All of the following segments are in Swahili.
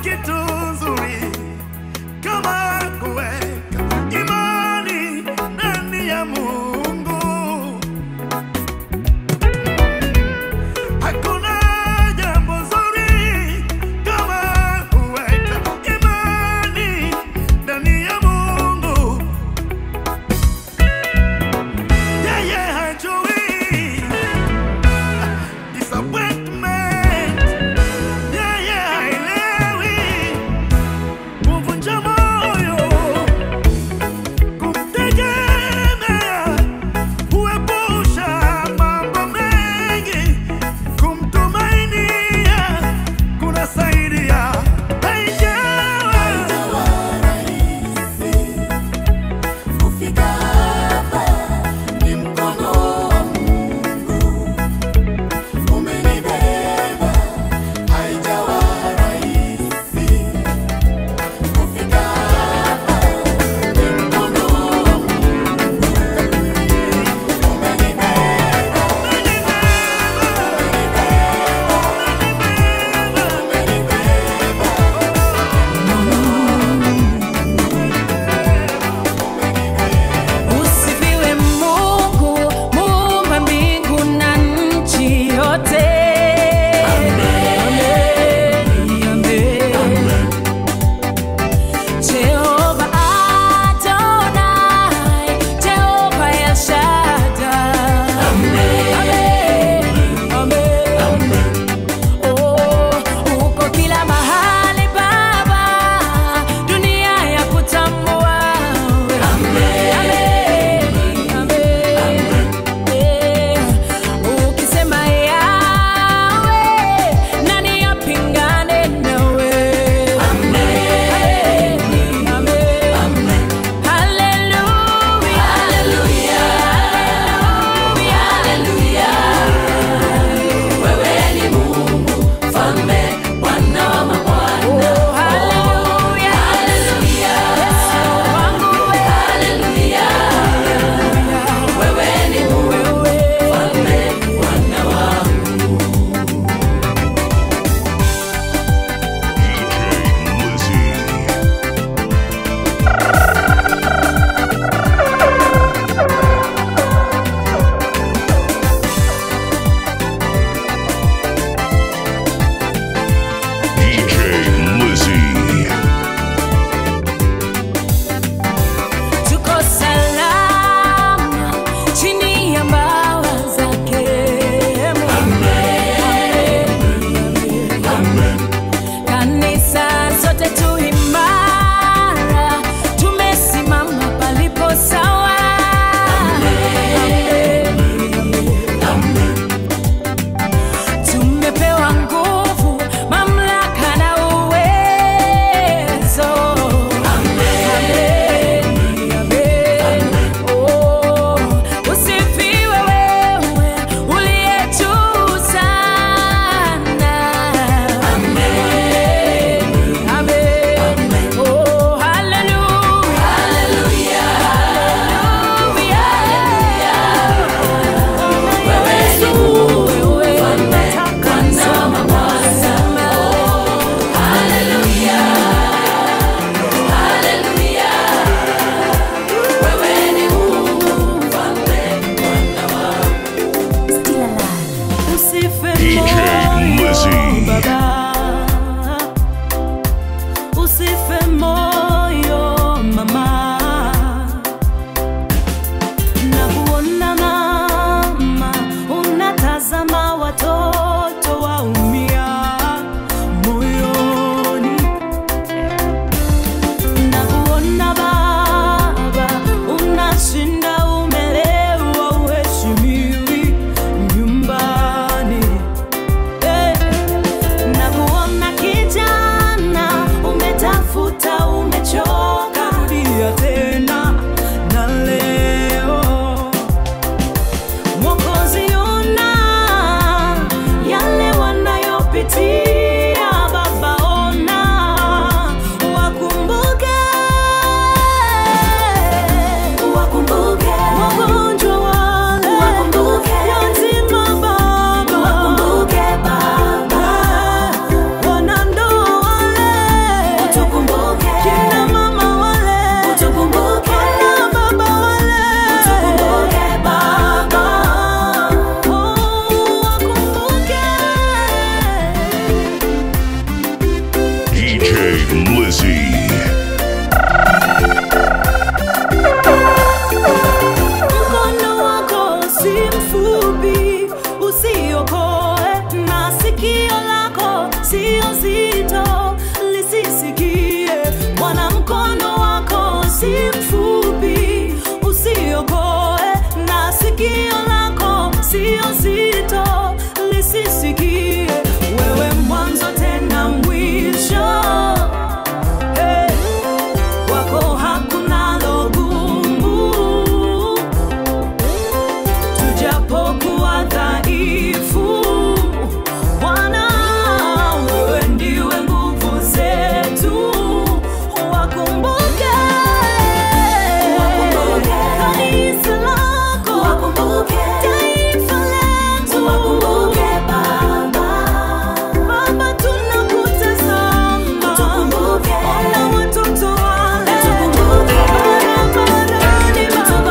kitu nzuri kama kuweka imani ndani ya Mungu. Hakuna jambo zuri kama kuweka imani ndani ya Mungu. Yeye hajui disappointment. Yeye haelewi DJ Lizzy. Mkono wako si mfupi, usiokoe, na sikio lako sio zito, lisisikie. Bwana, mkono wako si mfupi, usiokoe, na sikio lako sio zito, lisisikie. Wewe mwanzo tena mwisho Hey, wako hakuna logumu tujapokuwa dhaifu Bwana, wewe ndiwe nguvu zetu, wakumbuke kanisa lako, taifa letu, Baba, tunakutazama, ona watoto wale barabarani,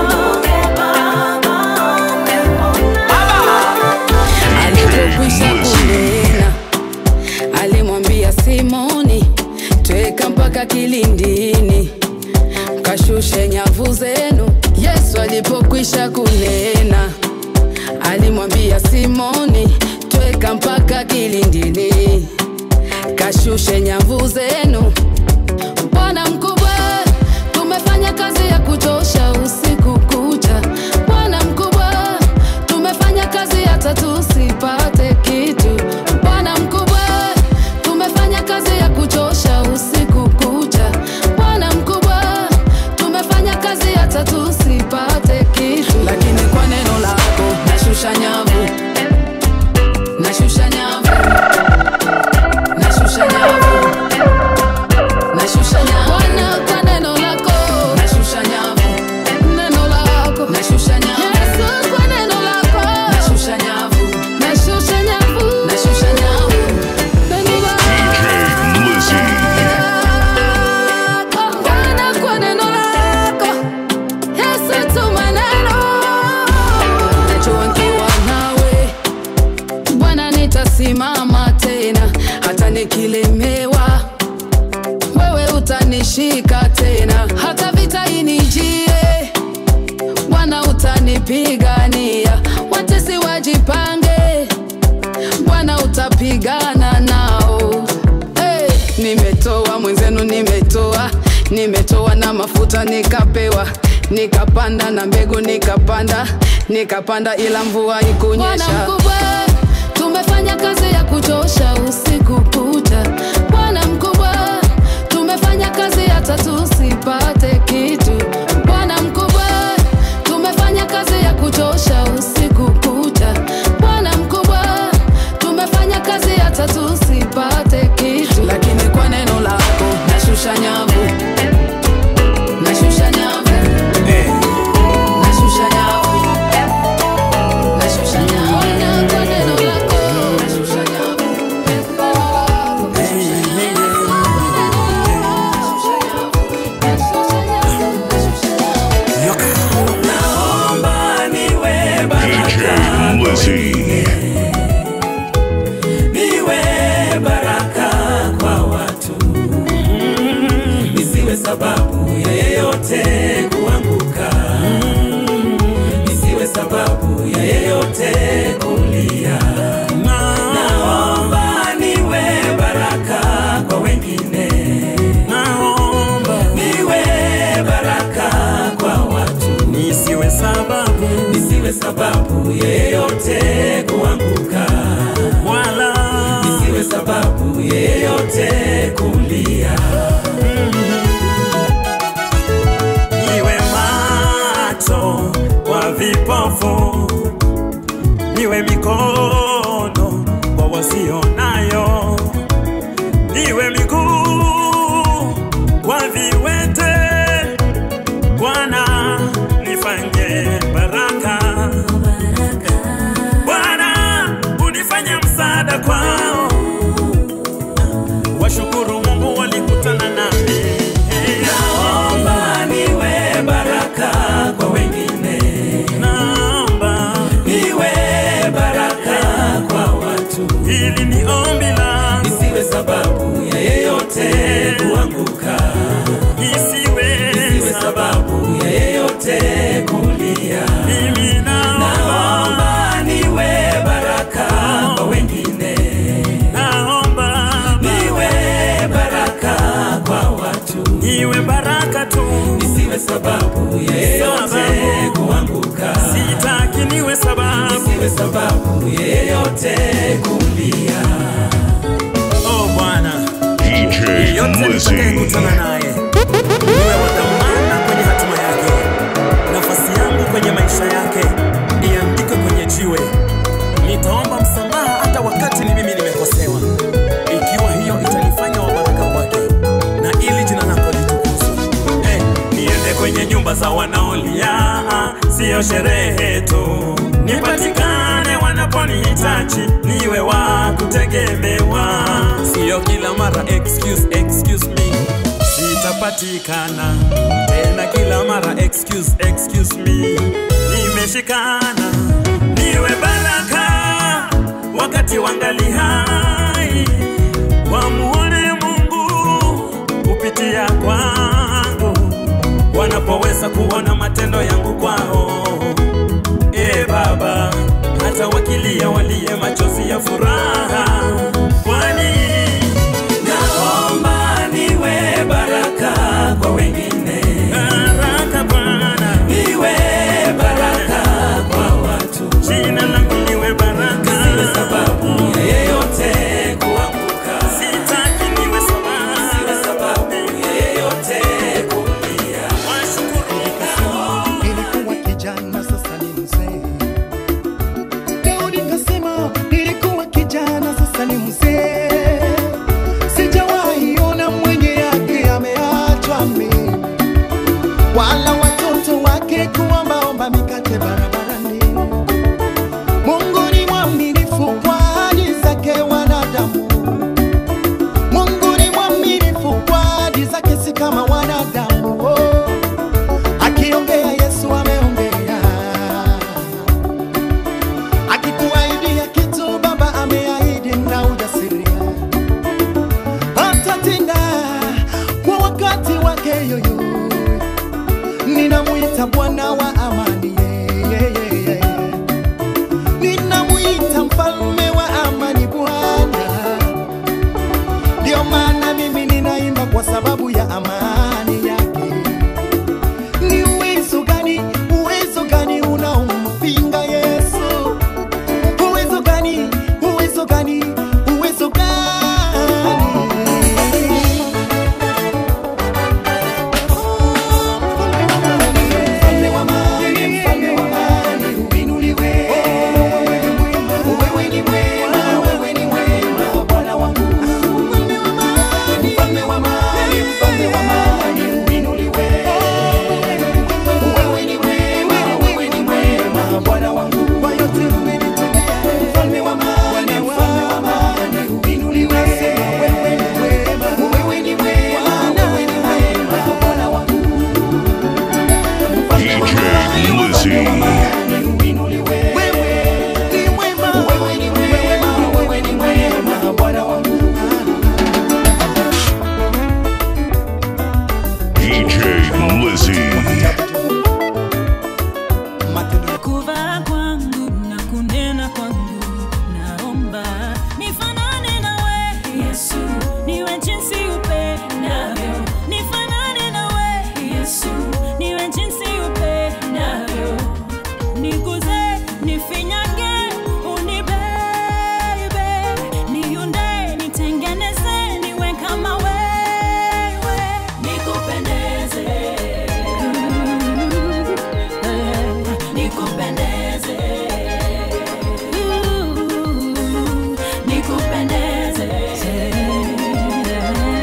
alipokwisha Lizzy. kunena alimwambia simoni tweka mpaka kilindini kashushe nyavu zenu yesu alipokwisha kunena alimwambia simoni tweka mpaka kilindini kashushe nyavu zenu bwana mkubwa tumefanya kazi ya kuchosha usiku kucha bwana mkubwa tumefanya kazi hata tusipate kitu bwana mkubwa tumefanya kazi ya kuchosha usiku kucha bwana mkubwa tumefanya kazi hata tusipate kitu lakini kwa neno lako nashusha nyavu nashusha nyavu nashusha nyavu nashusha nyavu Bwana kwa neno lako nashusha nyavu neno lako nashusha nyavu Yesu kwa neno lako nashusha nyavu nashusha nyavu nashusha nyavu neno lako DJ Lizzy. Bwana kwa neno lako Yesu tuma neno najua nikiwa nawe Bwana nitasimama tena hata nikilemewa wewe utanishika tena hata vita inijie bwana utanipigania watesi wajipange bwana utapigana nao hey, nimetoa mwenzenu nimetoa nimetoa na mafuta nikapewa nikapanda na mbegu nikapanda nikapanda ila mvua ikunyesha tumefanya kazi ya kuchosha usiku kucha bwana mkubwa tumefanya kazi hata tusipate kitu bwana mkubwa tumefanya kazi ya kuchosha usiku kucha bwana mkubwa tumefanya kazi hata tusipate kitu lakini kwa neno lako nashusha nyavu nashusha nyavu nashusha nyavu nashusha nyavu kwa neno lako nashusha nyavu Naomba niwe baraka DJ Lizzy. niwe baraka kwa watu, nisiwe sababu ya yeyote kuanguka, nisiwe sababu ya yeyote kulia. Naomba niwe baraka kwa wengine, naomba niwe baraka kwa watu, nisiwe sababu, nisiwe sababu ya yeyote kuanguka wala nisiwe sababu yeyote kulia. Niwe macho kwa vipofu, niwe mikono kwa wasionayo, niwe miguu kwa viwete. Bwana nifanye baraka Bwana unifanye msaada kwao, washukuru Mungu walikutana nami. Naomba niwe baraka kwa wengine, naomba niwe baraka kwa watu. Hili ni ombi langu, nisiwe sababu ya yeyote sababu yeyote kuanguka, sitaki niwe sababu siwe sababu yeyote kulia. oh Bwana DJ yeyote Lizzy. nitakayekutana naye niwe wa dhamana kwenye hatima yake, nafasi yangu kwenye maisha yake iandikwe kwenye jiwe. Nitaomba msamaha hata wakati ni mimi nimekosewa, ikiwa hiyo itanifanya wa baraka kwake na ili jina lako litukuzwe. Eh, niende kwenye nyumba za wanaolia, siyo sherehe tu, nipatikane wanaponihitaji, niwe wa kutegemewa, siyo kila mara excuse, excuse me sitapatikana tena kila mara excuse, excuse me nimeshikana niwe baraka wakati wangali hai wamuone Mungu kupitia kwangu wanapoweza kuona matendo yangu kwao e Baba hata wakilia walie machozi ya furaha kwani Naomba niwe baraka kwa wengine, baraka Bwana niwe baraka kwa watu, jina langu liwe baraka siwe sababu yeyote kuanguka, sitaki niwe sababu siwe sababu yeyote kulia. washukuru Nilikuwa kijana sasa ni mzee. Leo nikasema nilikuwa kijana sasa ni mzee. Sijawahi ona mwenye yake ameachwa mimi, wala watoto wake kuombaomba mikate barabarani. Mungu ni mwaminifu kwa ahadi zake wanadamu. Mungu ni mwaminifu kwa ahadi zake, si kama wanadamu. Oh. Akiongea Yesu ameongea, akikuahidia kitu Baba ameahidi na ujasiria, atatenda kwa wakati wake. Yoyo ninamwita Bwana wa amani, yeah, yeah, yeah. ninamwita mfalme wa amani, Bwana. Ndio maana mimi ninaimba kwa sababu ya amani yake. Ni uwezo gani, uwezo gani unaompinga Yesu? Uwezo gani, uwezo gani, uwezo gani? Mfalme wa amani, mfalme wa amani, uinuliwe. Wewe ni mwema, wewe ni mwema, Bwana wangu. Mfalme wa amani, mfalme wa amani, uinuliwe. Wewe ni mwema, wewe ni mwema, Bwana wangu. Kwa yote umenitendea. Mfalme wa amani, mfalme wa amani, uinuliwe. Wewe ni mwema, wewe ni mwema, wewe ni mwema, Bwana wangu. Mfalme wa DJ amani, Lizzy. uinuliwe. Wewe ni mwema, wewe ni mwema, wewe ni mwema, Bwana wangu. DJ Lizzy. Matendo kuvaa kwangu na kunena kwangu, naomba nifanane nawe Yesu, niwe jinsi upendavyo. Nifanane nawe Yesu, niwe jinsi upendavyo. Niguze, nifinyange, unibebe, niunde, nitengeneze, niwe kama wewe, nikupendeze nikupendeze nikupendeze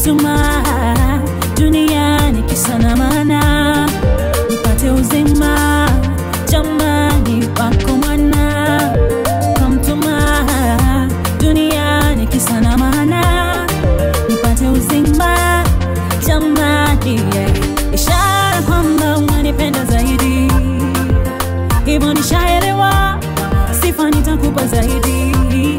kamtuma duniani kisa na maana nipate uzima jamani wako mwana kamtuma duniani kisa na maana nipate uzima jamani yeah. ishara kwamba unanipenda zaidi hivyo nishaelewa sifa nitakupa zaidi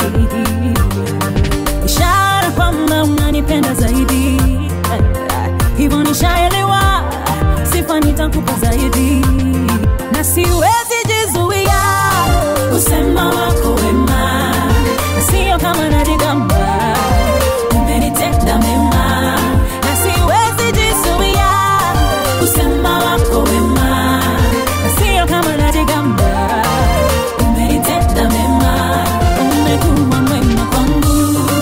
ishara kwamba unanipenda zaidi hivyo nishaelewa sifa nitakupa zaidi na siwezi jizuia kusema wako wema na sio kama najigamba umenitenda mema na siwezi jizuia kusema wako wema na sio kama najigamba umenitenda mema umekuwa mwema kwangu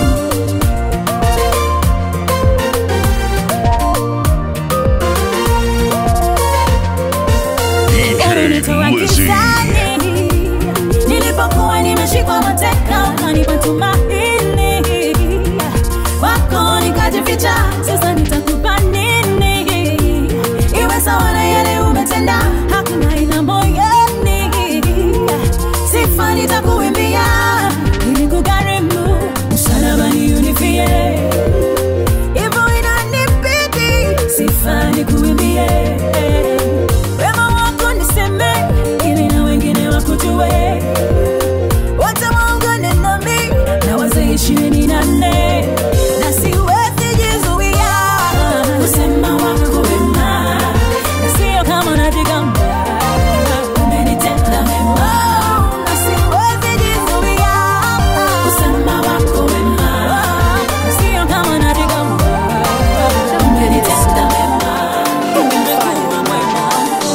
ulinitoa DJ Lizzy. gizani nilipokuwa nimeshikwa mateka ukanipa tumaini wako nikajificha sasa nitakupa nini iwe sawa na yale umetenda hakuna ila moyoni sifa nitakuimbia ili kugharimu msalabani unifie hivyo inanibidi sifa nikuimbie wema wako niseme ili na wengine wakujue wote waungane nami na wazee ishirini na nne na siwezi jizuia kusema wako wema na sio kama najigamba umenitenda mema na siwezi jizuia kusema wako wema na sio kama najigamba umenitenda mema umekuwa mwema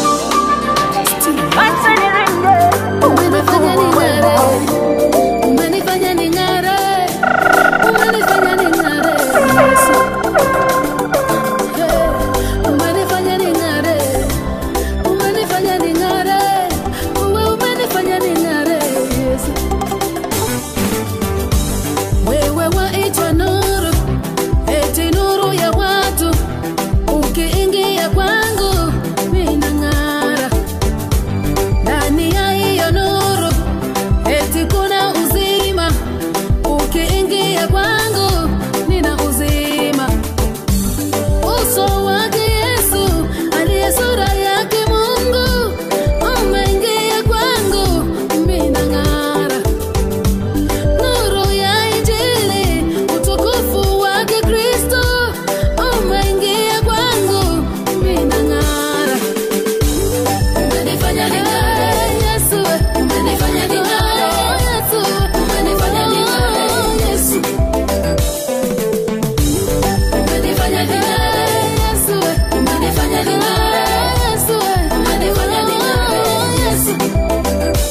Acha niringe Umenifanya ning'are, umenifanya ning'are, umenifanya ning'are, Yesu. Hey, umenifanya ning'are, umenifanya ning'are, uwe umenifanya ning'are, Yesu. Wewe waitwa nuru, eti nuru ya watu, ukiingia kwangu mimi nang'ara ndani ya hiyo nuru eti kuna uzima ukiingia kwangu nina uzima uso wake yesu aliye sura yake mungu umeingia kwangu mina ng'ara nuru ya injili utukufu wake kristo umeingia kwangu mina ng'ara Umenifanya ning'are, Yesu. Umenifanya ning'are, Yesu. Umenifanya ning'are, Yesu. Umenifanya ning'are, Yesu. Umenifanya ning'are, Yesu. Umenifanya ning'are, Yesu.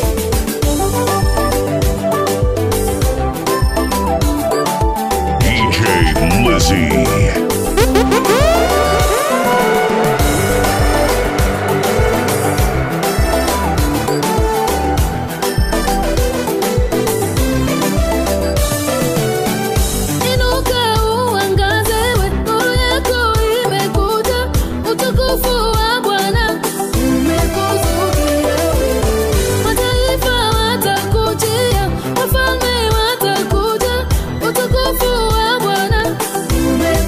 DJ Lizzy. Inuka uangaze, we, nuru yako imekuja, utukufu wa Bwana umekuzukia we. Mataifa watakujia, wafalme watakuja, utukufu wa Bwana umekuzukia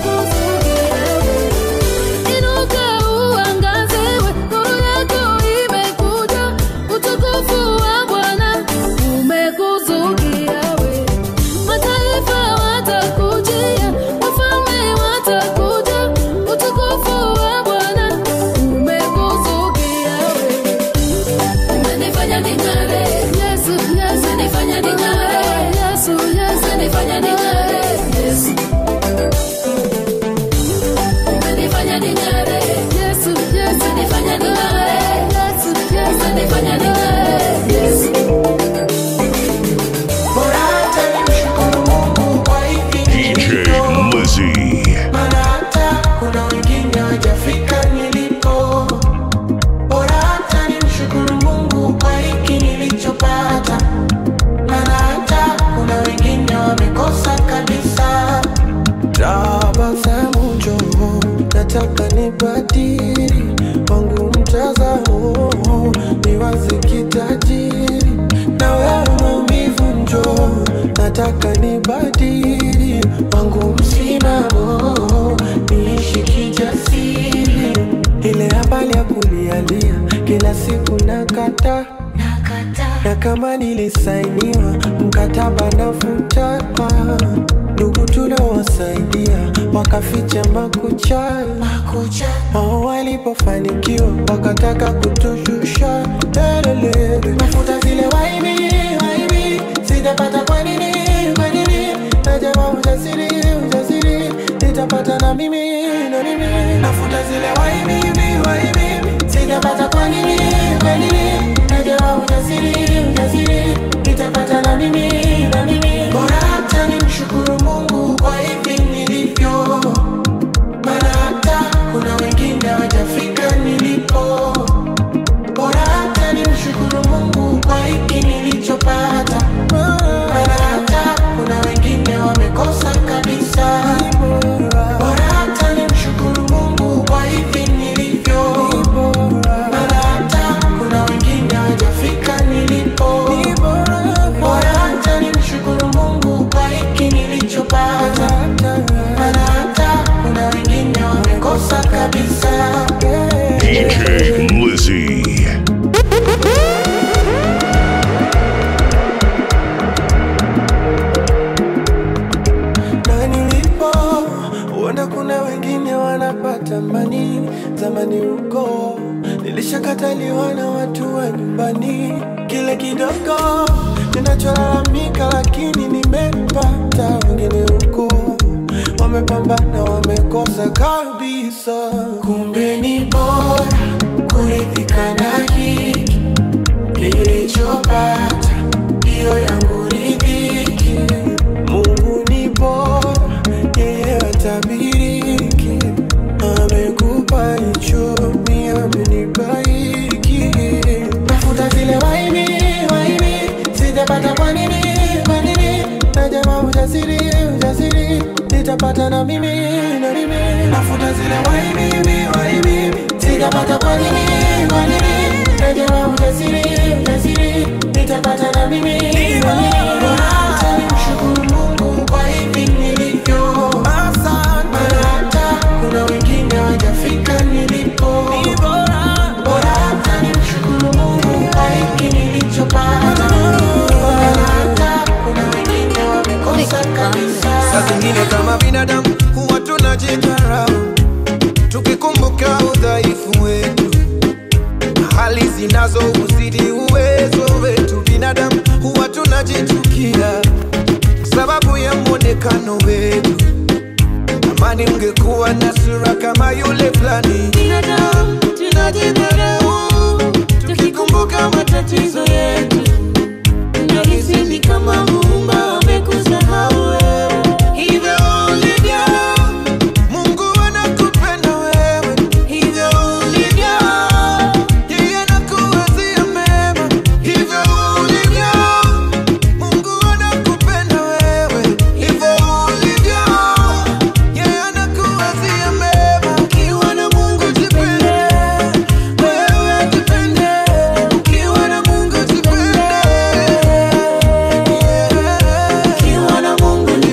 nataka nibadili wangu mtazamo niwaze kitajiri na wewe maumivu njo nataka nibadili wangu msimamo niishi kijasiri ile habari ya kulialia kila siku nakata na kama nilisainiwa mkataba nafuta ndugu tuliowasaidia wakaficha makucha wao walipofanikiwa wakataka kutushusha Lelele. mafuta zile waibi waibi sitapata kwa nini kwa nini najama ujasiri ujasiri nitapata na mimi na mimi nafuta zile waibi waibi sitapata kwa nini kwa nini najama ujasiri ujasiri nitapata na mimi na mimi bora hata nimshukuru Mungu kwa hivi nilivyo maana hata kuna wengine hawajafika nilipo. Bora hata nimshukuru Mungu kwa hiki nilichopata, maana hata kuna wengine wamekosa kabisa. Bora hata nimshukuru Mungu kwa hivi nilivyo, maana hata kuna wengine hawajafika nilipo. Bora hata nimshukuru Mungu kwa hiki nilichopata, maana hata kuna wengine wamekosa kabisa. DJ Lizzy. na nilipo huenda kuna wengine wanapata mani zamani huko nilishakataliwa na watu wa nyumbani kile kidogo ninacholalamika lakini nimepata wengine huko wamepambana wamekosa kabisa kumbe ni bora kuridhika na hiki nilichopata ndiyo yangu ridhiki Mungu ni bora, yeye hatabiriki. Amekupa hicho, mimi amenipa hiki. Tafuta zile waibi, waibi, sijapata kwa nini, kwa nini? Najama ujasiri, ujasiri, nitapata na mimi, na mimi. Tafuta zile waibi, waibi, sijapata kwa nini, kwa nini? Najama ujasiri, ujasiri, nitapata na mimi, na mimi. Bora hata nimshukuru Mungu kwa hivi nilivyo. Maana hata kuna wengine hawajafika nilipo. Bora hata nimshukuru Mungu kwa hiki nilichopata. Maana hata kuna wengine wamekosa kabisa. Saa zingine kama binadamu huwa tunajidharau tukikumbuka udhaifu wetu na hali zinazouzidi uwezo wetu. Binadamu huwa tunajichukia sababu ya mwonekano wetu. Amani ungekuwa na sura kama yule fulani. Binadamu tunajidharau tukikumbuka matatizo yetu nahisi ni kama muumba amekusahau wewe. Hivyo ulivyo, Mungu anakupenda wewe. Hivyo ulivyo, yeye anakuwazia mema. Hivyo ulivyo, Mungu anakupenda wewe. Hivyo ulivyo, yeye anakuwazia mema. Ukiwa na Mungu jipende, wewe jipende. Ukiwa na Mungu jipende. Ukiwa na Mungu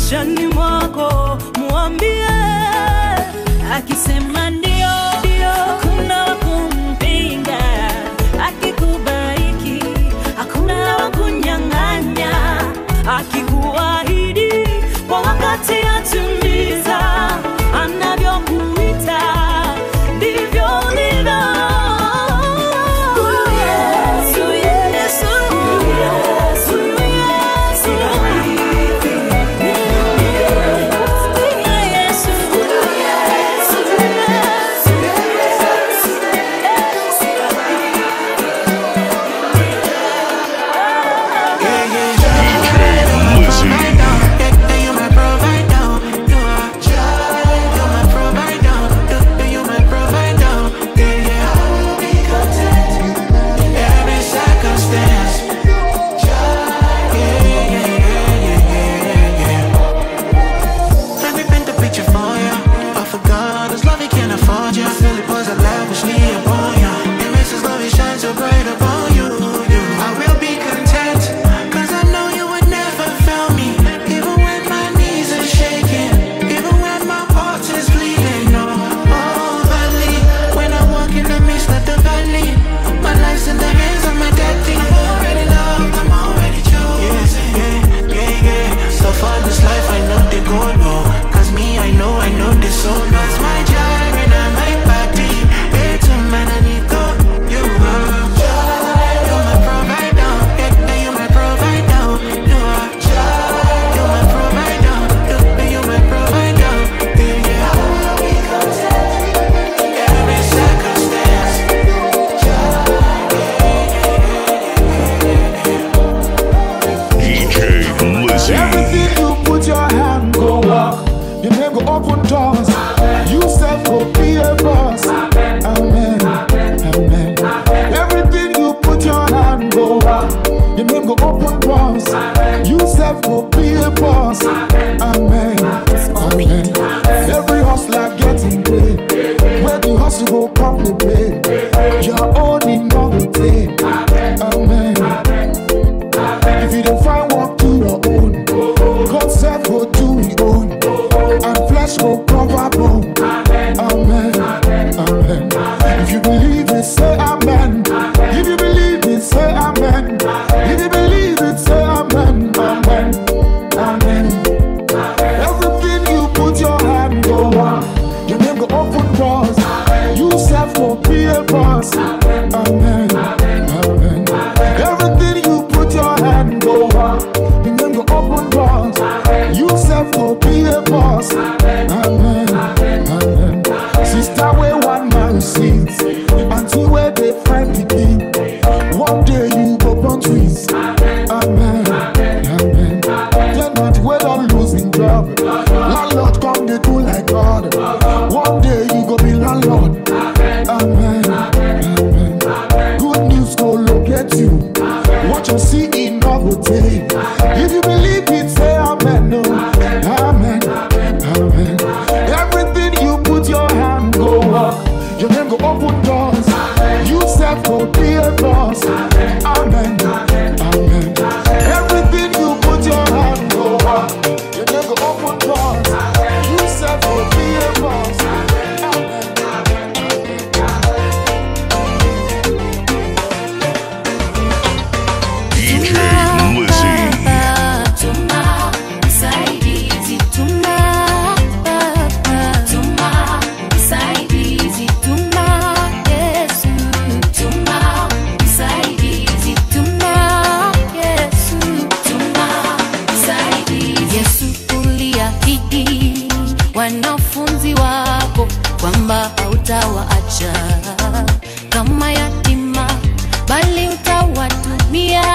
maishani mwako mwambie akisema ndio ndio hakuna wa kumpinga akikubariki hakuna wa kunyang'anya akikuahidi kwa wakati atimiza anavyokuita ndivyo ulivyo Huyu Yesu, Yesu, huyu Yesu, Yesu, huyu Yesu, DJ Lizzy. Let me paint the picture for you. Of a God whose love he can't afford you. Feel it was a lavishly upon you. It makes his love he shine so bright upon you. you. I will be content, cause I know you would never fail me. Even when my knees are shaking, even when my heart is bleeding. No, oh, valley, when I walk in the midst of the valley, my life's in the hands of my daddy. I'm already loved, I'm already chosen. Yeah, yeah, yeah. So far this life, I know they go no. Cause me, I know, I know this so That's my gyre and I'm my body. It's a man I need to. You are. You're my provider. Yeah, yeah, you're my provider. You are. You're my provider. Yeah, yeah, you're my provider. Yeah, yeah. Every circumstance. DJ Lizzy. Everything you put your hand go walk. Your name go open doors. You self go be a boss. Amen. Amen. Everything you put your hand go walk. Your name go open doors. You self go be a boss. Amen. Amen. Every hustler getting paid. Where the hustle go come the pay. Your own in the day. Amen. If you don't find work, do your own. God self go do his own. And flesh go cover bone. Amen. Amen. If you believe it, say amen. If you believe it, say amen. If you believe it, say amen. Amen. Amen. Everything you put your hand go on. Your name go open doors. You self go be a boss. Amen. Amen. Everything you put your hand go on. Your name go open doors. You self go be a boss. Amen. Amen. Sister, where one man sings. Until where they find the king. One day you go born twins. Amen. Amen. Then not well on losing job. Landlord come they do like God. One day you go be landlord. Amen. Amen. Good news go locate you. What you see in novelty. If you believe it, say amen. No. Amen. Amen. Everything you put your hand go up. Your name go open doors. You self go be a boss. Amen. Amen. Everything you put your hand go up. Your name go open doors. You self go be a boss. Amen. DJ Lizzy. Tuma msaidizi, tuma tuma msaidizi, tuma Yesu, tuma msaidizi, tuma Yesu, tuma msaidizi. Yesu uliahidi wanafunzi wako kwamba hautawaacha kama yatima, bali utawatumia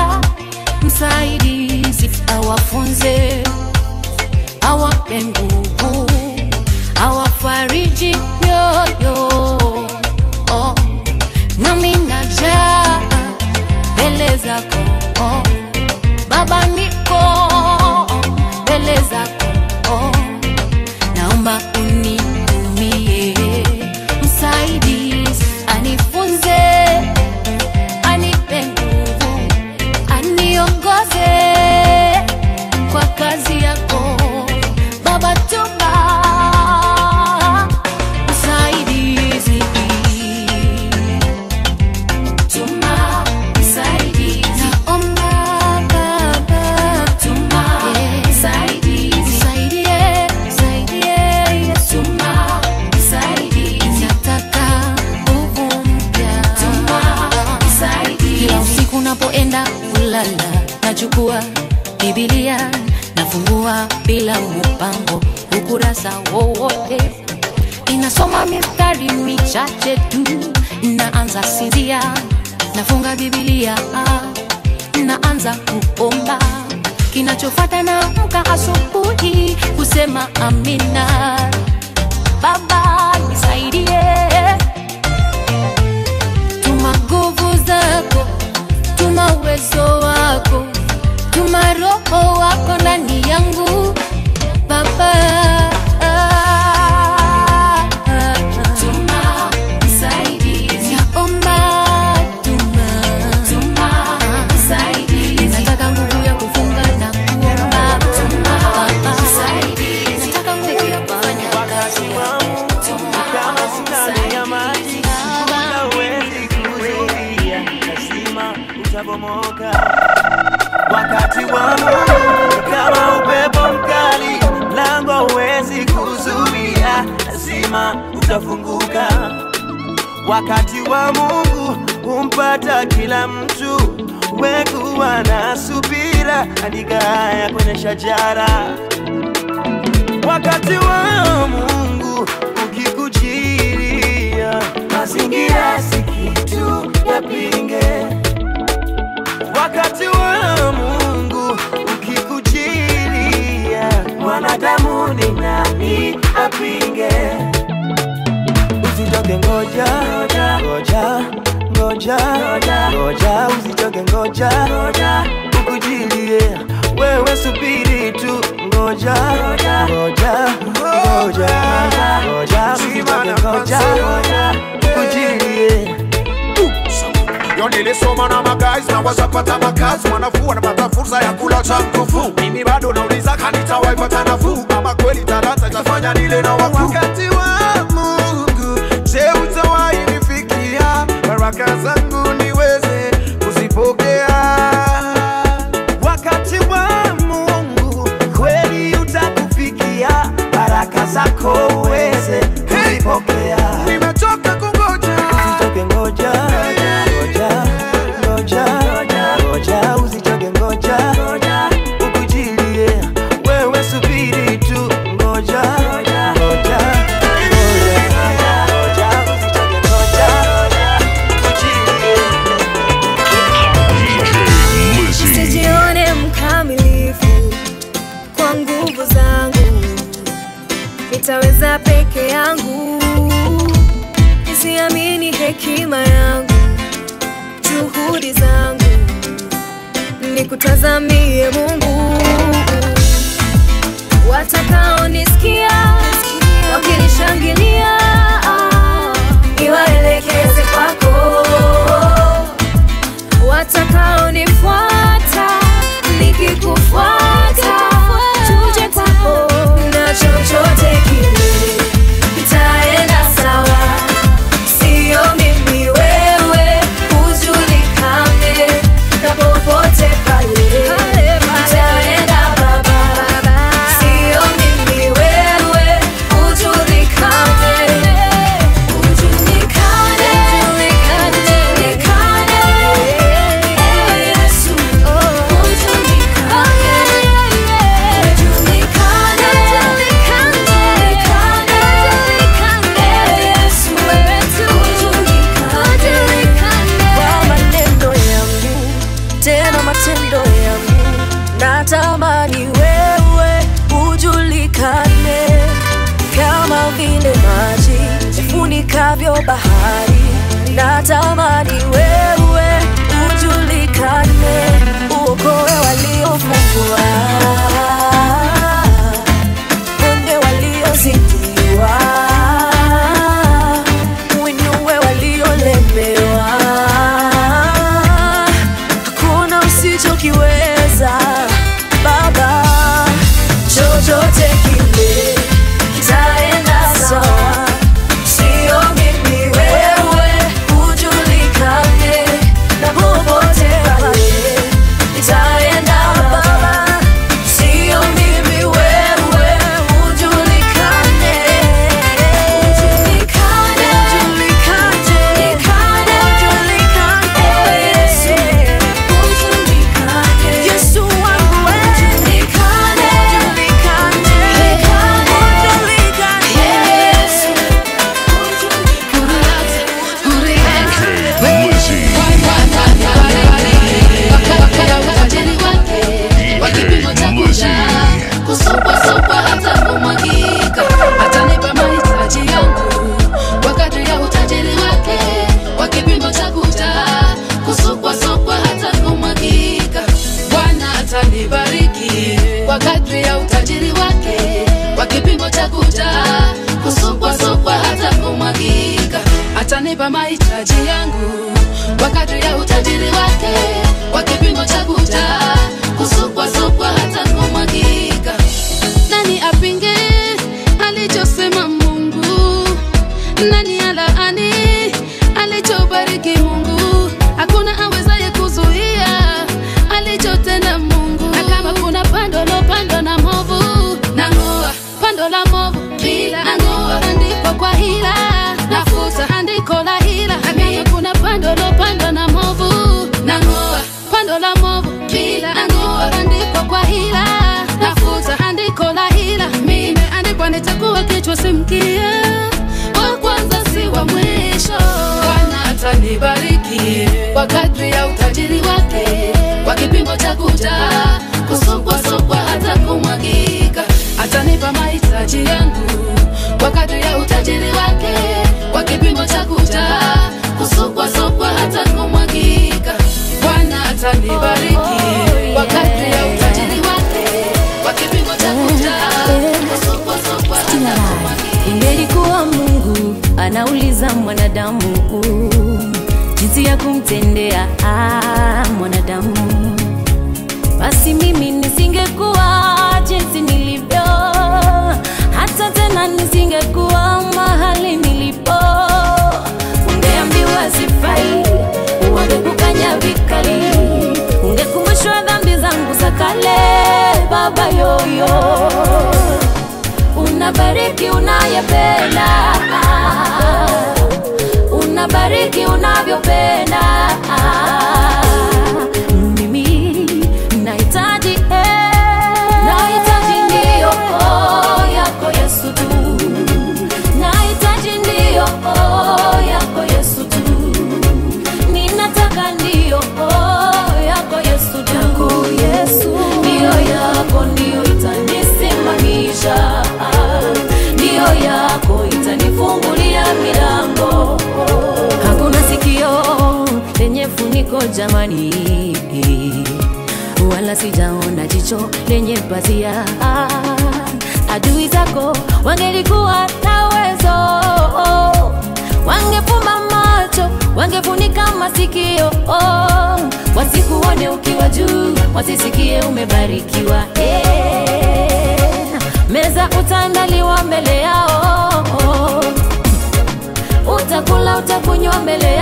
msaidizi awafunze, awape nguvu, awafariji mioyo. Oh, nami najaa mbele zako oh, Baba, niko mbele zako oh, naomba unitumie msaidizi, anifunze, anipe nguvu, aniongoze kwa kazi yako nachukua bibilia nafungua bila mpango ukurasa wowote inasoma mistari michache tu naanza sinzia nafunga bibilia naanza kuomba kinachofata na mka asubuhi kusema amina baba nisaidie tuma nguvu zako tuma uwezo wako tuma roho wako ndani yangu baba Tuma msaidizi. Naomba tuma. Nataka nguvu ya kufunga na kuomba. Baba. Nataka nguvu ya kufanya kazi. kama sindano ya maji hauwezi kuzuia, lazima utabomoka. Wakati wa Mungu kama upepo mkali, lango huwezi kuzuia, lazima utafunguka. Wakati wa Mungu humpata kila mtu, wekuwa na subira, andika haya kwenye shajara wakati wa Mungu ukikujilia, mazingira si kitu yapinge. Wakati wa Mungu ukikujilia, mwanadamu ni nani apinge? Usitoke, ngoja ngoja ngoja ngoja ngoja, usitoke, ngoja ngoja ukujilie, wewe subiri tu, ngoja ngoja ngoja ngoja, usitoke, ngoja ukujilie. Yo nilisoma na magays na wazapata makazi, wanafuu wanapata fursa ya kula cha mkufu. Mimi bado nauliza kanitawaipata nafuu, kama kweli talanta itafanya nile na wakuu. Wakati wa Mungu, je, utawahi nifikia? Baraka zangu niweze kuzipokea. wakati wa Mungu kweli utakufikia, baraka zako uweze kuzipokea. Nimechoka kungoja. Usitoke, ngoja ngoja ngoja ngoja, usitoke, ngoja ukujilie, wewe subiri tu, ngoja ngoja ngoja ngoja, usitoke, ngoja ukujilie. DJ Lizzy. sijione mkamilifu kwa nguvu zangu nitaweza peke yangu nisiamini hekima yangu juhudi zangu nikutazamie mungu watakaonisikia wakinishangilia niwaelekeze kwako watakaonifuata nikikufuata tuje kwako na chochote kile itaenda sawa sio mimi wewe ujulikane na popote pale itaenda baba sio mimi wewe ujulikane ujulikane ujulikane ewe Yesu ujulikane ujulikane ujulikane ewe Yesu ujulikane kwa maneno yangu tena matendo yangu natamani wewe ujulikane kama vile maji yafunikavyo bahari natamani wewe ujulikane uokoe waliofungwa ponde waliozidiwa uinue waliolemewa hakuna usichokiweza baba chochote kile kitaenda sawa sio mimi wewe ujulikane atanibariki kwa kadri ya utajiri wake, kwa kipimo cha kujaa, kusukwasukwa hata kumwagika. Atanipa mahitaji yangu kwa kadri ya utajiri wake, kwa kipimo cha kujaa, kusukwasukwa hata kumwagika. Nani apinge alichosema Mungu? Nani alaani alichobariki Mungu? Hakuna awezaye kuzuia alichotenda Mungu. Na kama kuna pando lopandwa na movu, nang'oa pando la movu bila nang'oa andiko kwa hila, nafuta andiko la hila. Na kama kuna pando lopandwa na movu, nang'oa pando la movu bila nang'oa andiko kwa hila, nafuta andiko la hila. Nimeandikwa nitakuwa kichwa si mkia, wa kwanza si wa mwisho. Bwana atanibariki kwa kadri ya utajiri wake, kwa kipimo cha kujaa, kusukwasukwa hata kumwagika. Atanipa mahitaji yangu kwa kadri ya utajiri wake, kwa kipimo cha kujaa, kusukwasukwa hata kumwagika. Bwana atanibariki kwa kadri ya utajiri wake, kwa kipimo cha kujaa, kusukwasukwa hata kumwagika. Ingelikuwa Mungu anauliza mwanadamu jinsi ya kumtendea ah, mwanadamu, basi mimi nisingekuwa jinsi nilivyo, hata tena nisingekuwa mahali nilipo. Ungeambiwa sifai, wangekukanya vikali, ungekumbushwa dhambi zangu za kale, baba yoyo unabariki unayependa, unabariki unavyopenda. Mimi nahitaji eh, nahitaji ndio oh, yako Yesu tu, nahitaji ndio oh, yako Yesu tu, ninataka ndio oh, yako Yesu tu, yako Yesu, ndio yako ndio itanisimamisha, ndio yako itanifungulia milango. Hakuna sikio lenye funiko jamani, wala sijaona jicho lenye pazia. Adui zako wangelikuwa na uwezo, wangefumba macho, wangefunika masikio, wasikuone ukiwa juu, wasisikie umebarikiwa. Eh, Meza utaandaliwa mbele yao utakula utakunywa mbele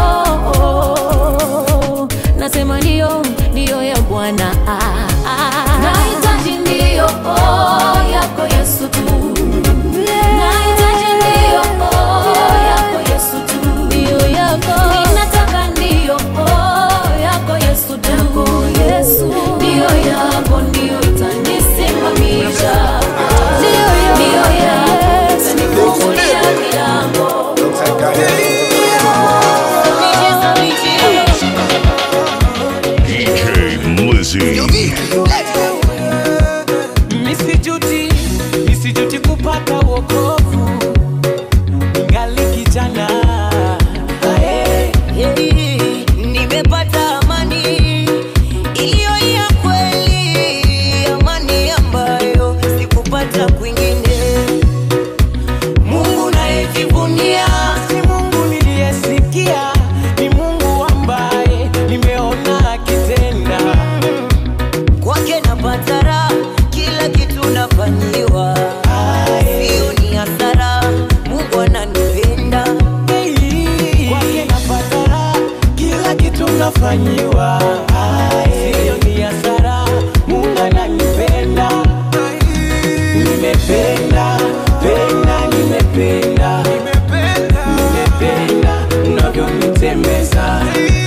yao. Nasema ndio, ndio ya Bwana. Ah, ah. Nahitaji ndio oh, yako Yesu tu. Nahitaji ndio oh, yako Yesu tu. Ndio yako. Ninataka ndio oh, yako Yesu tu. Yako Yesu. Ndio yako ndio itanisimamisha. Ndio yako itanifungulia milango. DJ Lizzy. Misijuti, misijuti kupata wokovu ngali kijana Ae. nimepata amani iliyo ya kweli, amani ambayo sikupata kwingine. Mungu nayejivunia si Mungu niliyesikia, ni Mungu ambaye nimeona akitenda. Kwake napata raha, kila kitu nafanyiwa, sio ni hasara. Mungu ananipenda Kwake napata raha, kila kitu nafanyiwa, sio ni hasara. Mungu ananipenda, nimependa penda, nimependa nimependa unavyonitembeza,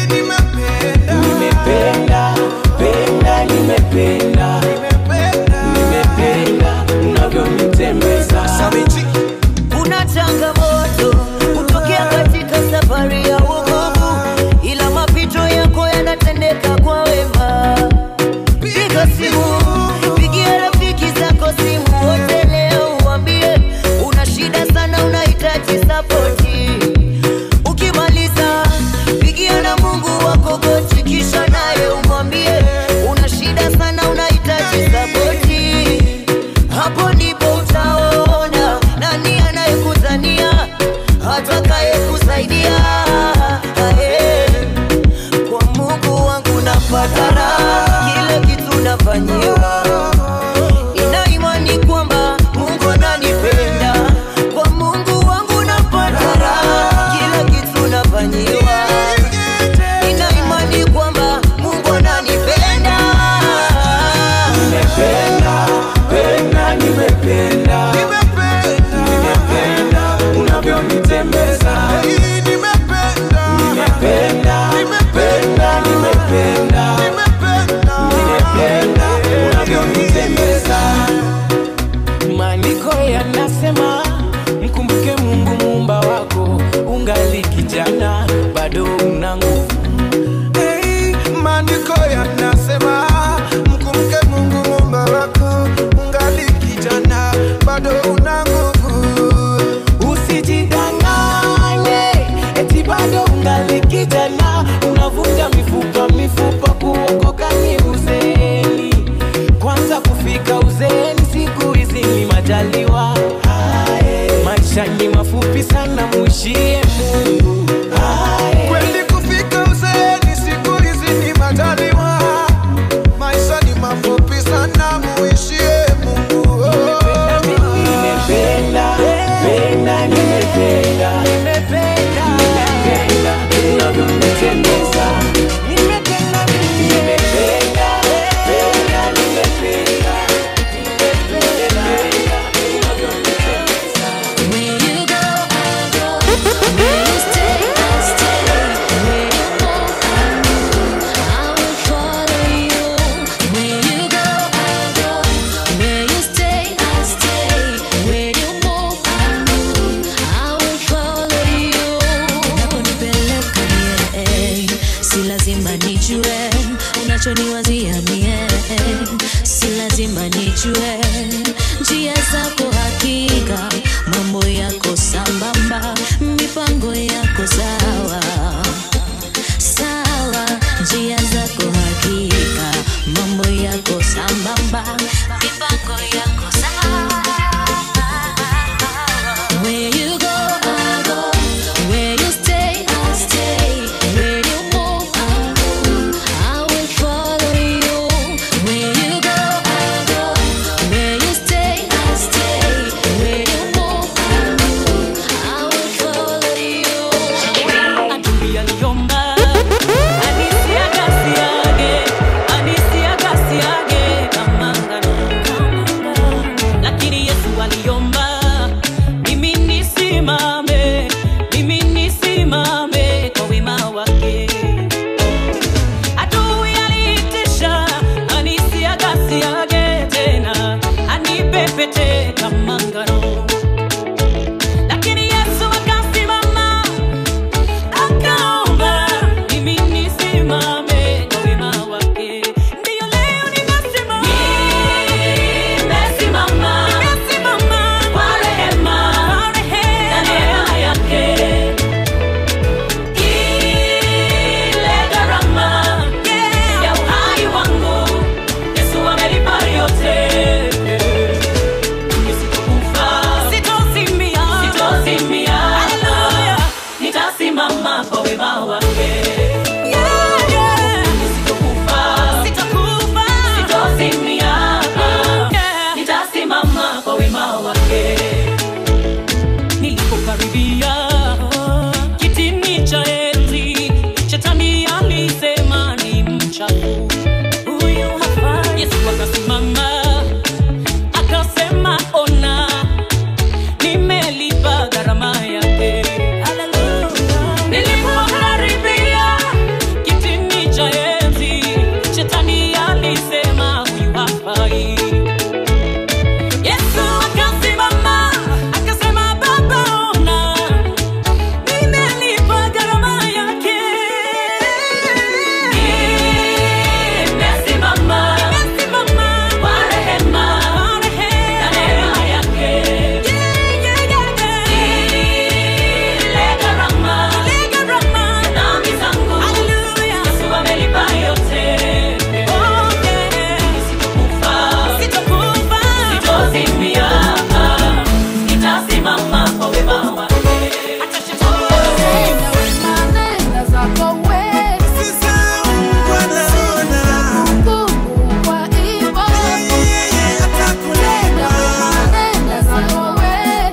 nimependa penda, nimependa nimependa unavyonitembeza. kuna changamoto kutokea katika safari ya wokovu, ila mapito yako yanatendeka kwa wema. Piga simu, pigia rafiki zako simu wote leo, uambie una shida sana, unahitaji sapoti. Ukimaliza pigia na Mungu wako goti, kisha naye umwambie una shida sana, sambamba mipango yako sawa Where you go, I go. Where you stay, I stay. Where you move, I move. I will follow you. Where you go, I go. Where you stay, I stay. Where you move, I move. I will follow you. Adui aliomba anisiagasiage anisiagasiage kama ngano lakini Yesu aliomba mimi nisimame mimi nisimame kwa wema wake adui aliitisha anisiagasiage tena anipepete kama ngano lakini Yesu akasimama akaomba mimi nisimame kwa wema wake. Ndiyo leo nimesimama, nimesimama, nimesimama kwa rehema, kwa rehema na neema yake. Ile gharama ya uhai wangu Yesu amelipa yote. Nisitokufa, sitozimia, sitozimia. Haleluya, nitasimama kwa wema wake. Nisitokufa, sitakufa, sitozimia. Nitasimama kwa wema wake. Nilipokaribia kitini cha enzi, shetani alisema ni mchafu, huyu hafai. Yesu akasimama akasema ona nimelipa gharama yake nilipokaribia kitini cha enzi shetani alisema huyu hafai yesu akasimama akasema baba ona nimelipa gharama yake nimesimama nimesimama kwa rehema kwa rehema na neema yake ile gharama ile gharama ya dhambi zangu Yesu amelipa yote Nisitokufa, sitokufa, sitozimia nitasimama kwa wema wake hata shetani Nenda zako we. Mungu kwa hivyo. Nenda zako we.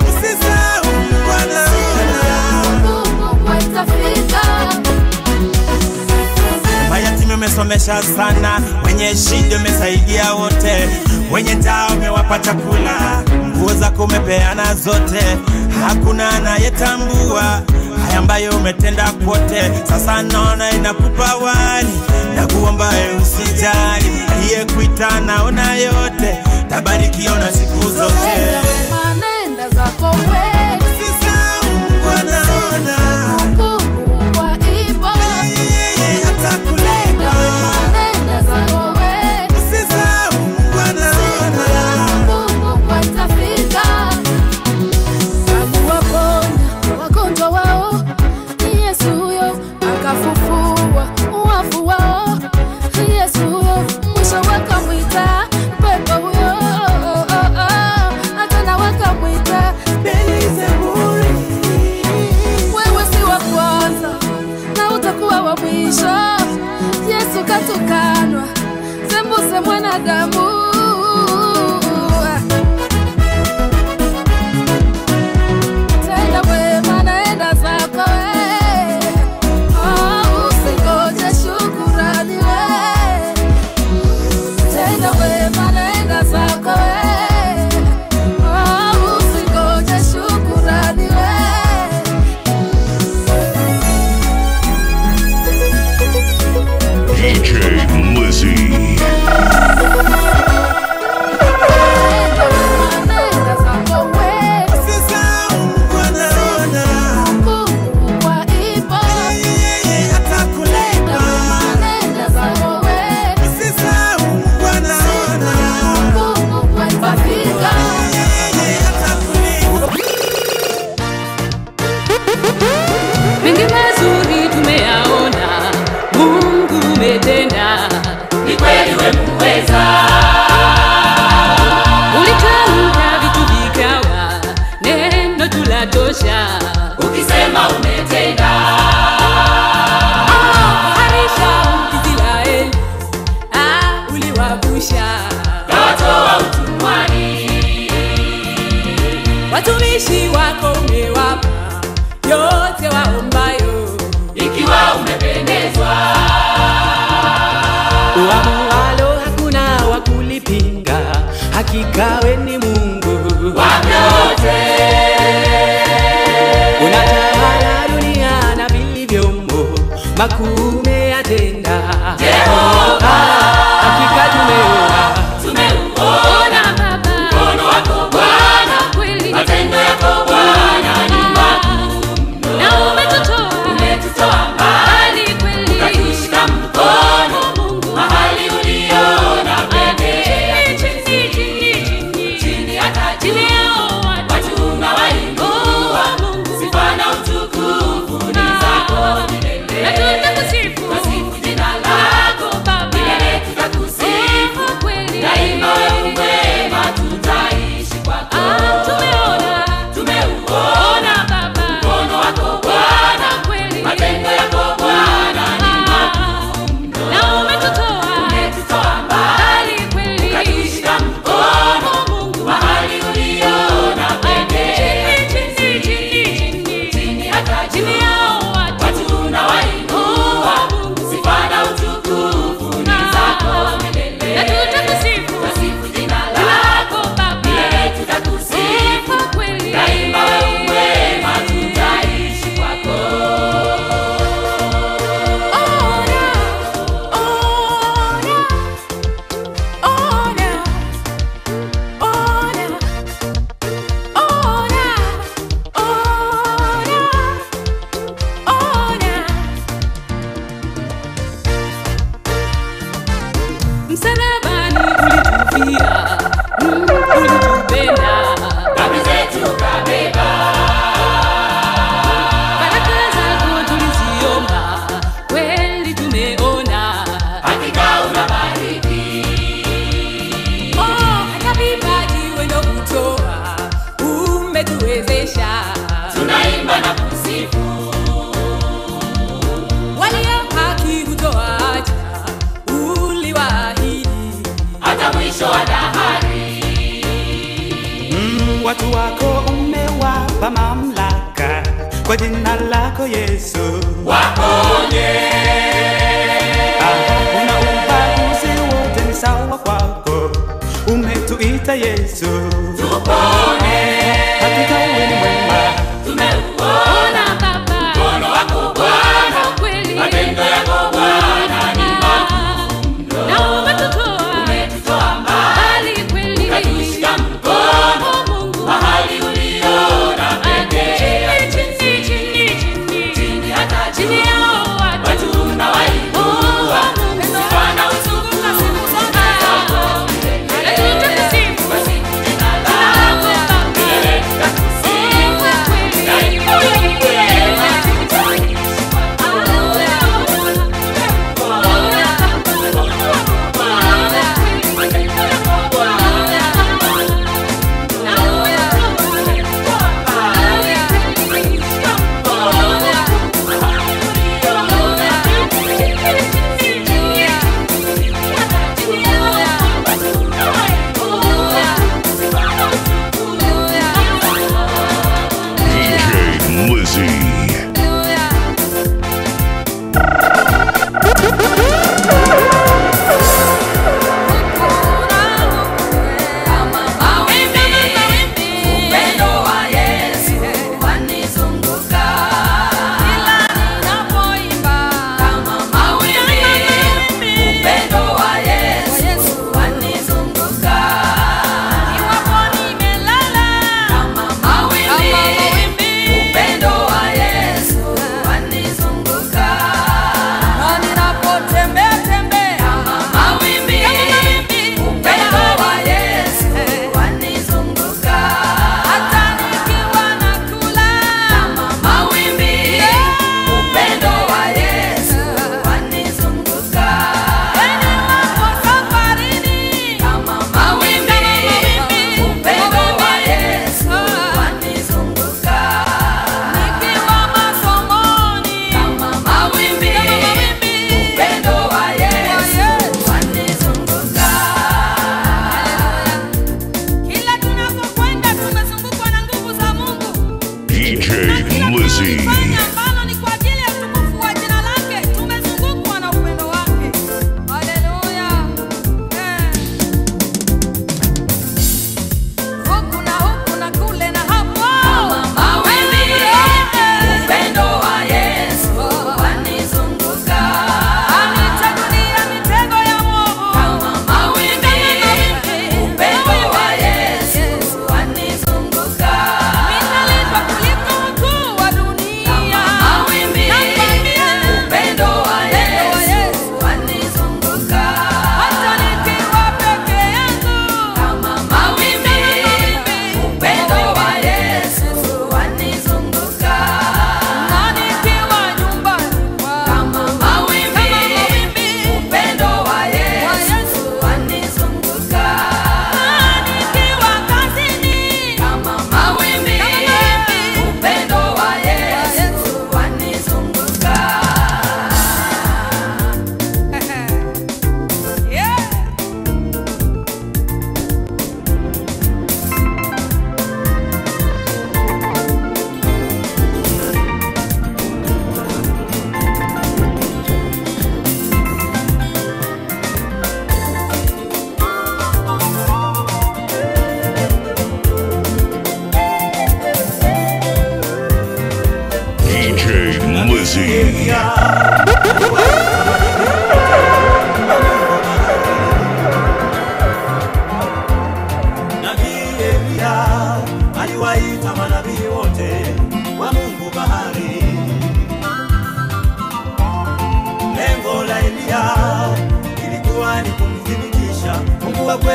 Mungu kwa itafika. mayatima umesomesha sana, wenye shida umesaidia wote, wenye njaa umewapa chakula, nguo zako umepeana zote, hakuna anayetambua haya ambayo umetenda kwote. Sasa naona inakupa wali na kuomba e, usijali, aliyekuita naona yote, tabarikiwa na siku zote. Nenda zako we. Mungu kwa hivyo. Nenda zako we. Mungu kwa itafika. Aliwaponya wagonjwa wao, ni Yesu huyo akafufua wafu wao, ni Yesu huyo mwisho wakamwita pepo huyo, akaenda wakamwita Beelzebuli. Wewe si wa kwanza na utakuwa wa mwisho. Yesu katukanwa, sembuse mwanadamu Tenda wema, naenda zako we. Oh, usingoje shukurani we. Tenda wema, naenda zako we. Oh, usingoje shukurani we. DJ Lizzy. kawatoa utumwani. Watumishi wako umewapa yote waombayo, ikiwa umependezwa uamualo hakuna wa kulipinga, hakika we ni Mungu wa vyote. unatawala dunia na vilivyomo, makuu umeyatenda Jehova. hakika tumeona Tumeuona mkono wako Bwana, matendo yako Bwana ni makuu mno. Na umetutoa Umetutoa mbali kweli ukatushika mkono mahali uliona pekee. chini chini chini Chini hata chini juu yao watu watu unawainua, sifa na utukufu ni zako milele. na tutakusifu Twasifu jina lako Baba milele, tutakusifu kweli daima, wewe mwema, tutaishi kwako. Ah, tumeona Tumeuona Baba mkono wako Bwana, kweli matendo yako Bwana ni makuu mno. na umetutoa Umetutoa mbali mbali kweli ukatushika mkono mahali uliona pekee. chini chini chini chini Chini hata chini juu yao watu watu unawainua, sifa na utukufu ni zako na milele. tutakusifu Twasifu jina lako Baba milele, tutakusifu kweli daima, wewe mwema, tutaishi kwako. Msalabani ulitufia, mm, ulitupenda, Dhambi zetu kabeba, baraka zako tuliziomba, kweli tumeona. hakika unabariki. Oh, hata vipaji wendo kutoa, umetuwezesha. Tunaimba na kusifu, Walio haki hutoacha, uliwaahidi. hata mwisho wa dahari. Mm, watu wako umewapa mamlaka kwa jina lako Yesu. Waponye, Hakuna ubaguzi, wote ni sawa kwako. Umetuita Yesu, tupone, hakika wewe ni mwema. tumeuona Baba, mkono wako Bwana, kweli matendo yako Bwana ni makuu mno. na umetutoa Umetutoa mbali, mbali kweli ukatushika mkono Mungu mahali uliona pekee. chini chini chini chini Chini hata chini juu yao watu watu unawainua, sifa na utukufu ni zako milele. na tutakusifu Twasifu jina lako lako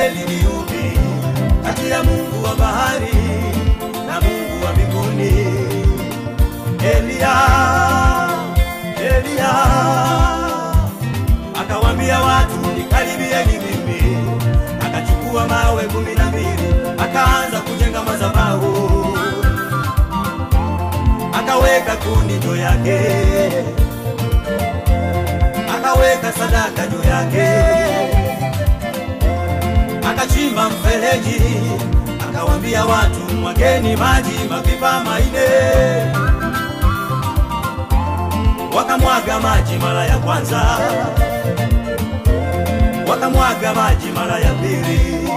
kweli ni upi kati ya Mungu wa bahari na Mungu wa mbinguni? Elia, Elia akawambia watu nikaribieni mimi, akachukua mawe kumi na mbili akaanza kujenga madhabahu, akaweka kuni juu yake, akaweka sadaka juu yake, akachimba mfereji, akawambia watu mwageni maji mapipa maine wakamwaga maji mara ya kwanza, wakamwaga maji mara ya pili,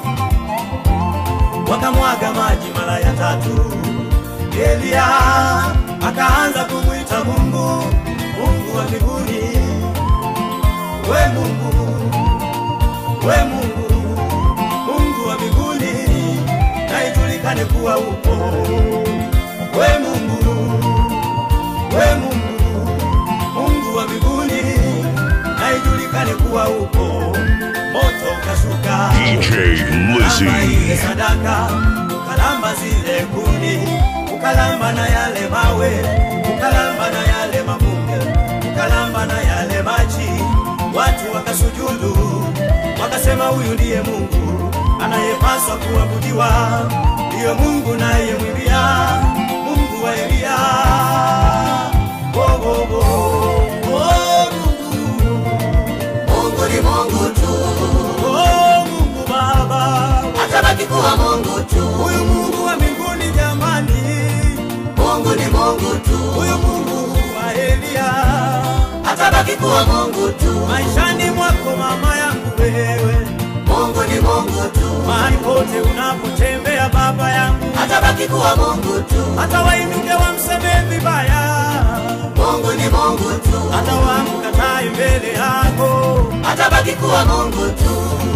wakamwaga maji mara ya tatu. Elia akaanza kumwita Mungu, Mungu wa mbinguni, we Mungu, we Mungu, Mungu wa mbinguni, na ijulikane kuwa upo, we Mungu, we Mungu Mungu wa mbinguni, na ijulikane kuwa upo. Moto ukashuka DJ Lizzy. Ukalamba ile sadaka, ukalamba zile kuni, ukalamba na yale mawe, ukalamba na yale mavumbi, ukalamba na yale maji. Watu wakasujudu, wakasema huyu ndiye Mungu anayepaswa kuabudiwa, ndiyo Mungu nayemwimbia, Mungu wa Elia. Oh, oh, oh. Oh, Mungu. Mungu ni Mungu tu. Oh, Mungu Baba. Atabaki kuwa Mungu tu. Huyu Mungu wa mbinguni jamani. Mungu ni Mungu tu. Huyu Mungu wa Elia. Atabaki kuwa Mungu tu. Maishani mwako mama yangu wewe. Mungu ni Mungu tu. Mahali pote unapotembea baba yangu. Atabaki kuwa Mungu tu. Hata wainuke wamsemee vibaya. Mungu ni Mungu tu. Hata wamkatae mbele yako. Atabaki kuwa Mungu tu.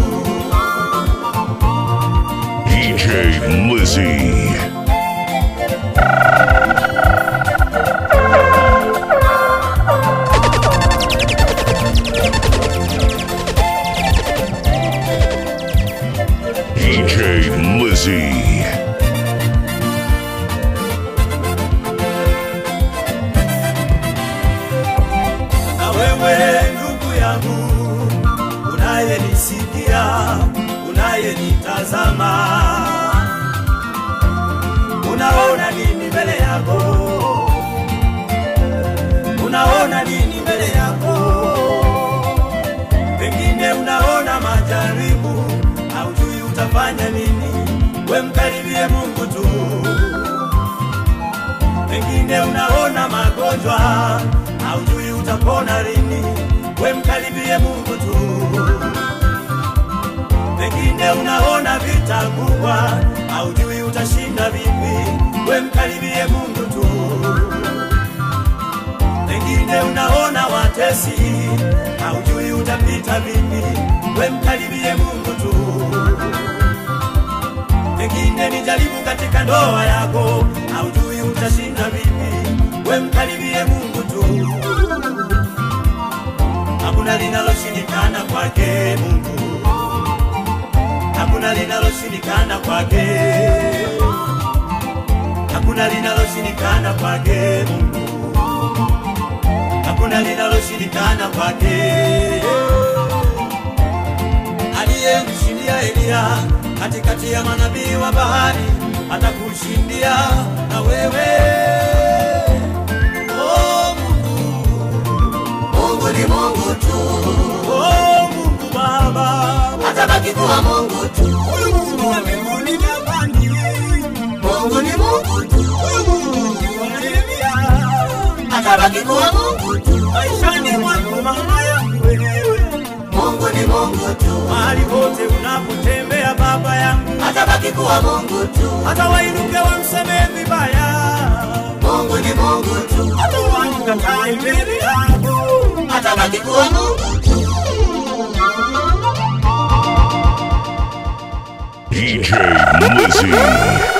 DJ Lizzy. DJ Lizzy. na wewe ndugu yangu unayenisikia unayenitazama unaona nini mbele yako unaona nini mbele yako pengine unaona majaribu haujui utafanya nini we mkaribie mungu tu pengine unaona magonjwa haujui utapona lini, we mkaribie Mungu tu. Pengine unaona vita kubwa, haujui utashinda vipi, we mkaribie Mungu tu. Pengine unaona watesi, haujui utapita vipi, we mkaribie Mungu tu. Pengine ni jaribu katika ndoa yako, haujui utashinda vipi, we mkaribie Mungu tu. Hakuna linaloshindikana kwake Mungu, hakuna linaloshindikana kwake, hakuna linaloshindikana kwake Mungu, hakuna linaloshindikana kwake. Aliyemshindia Eliya katikati ya manabii wa bahari, atakushindia na wewe. Oh, Mungu, Mungu ni Mungu tu. Oh, Mungu Baba, atabaki kuwa Mungu tu. Huyu Mungu wa mbinguni jamani, Mungu ni Mungu tu. Huyu Mungu wa Elia, atabaki kuwa Mungu tu. Maishani mwako mama yangu wewe, Mungu ni Mungu tu. Mahali pote unapotembea baba yangu, atabaki kuwa Mungu tu. Hata wainuke wamsemee vibaya, Mungu ni Mungu tu. Hata wamkatae mbele yako, atabaki kuwa Mungu tu. DJ Lizzy.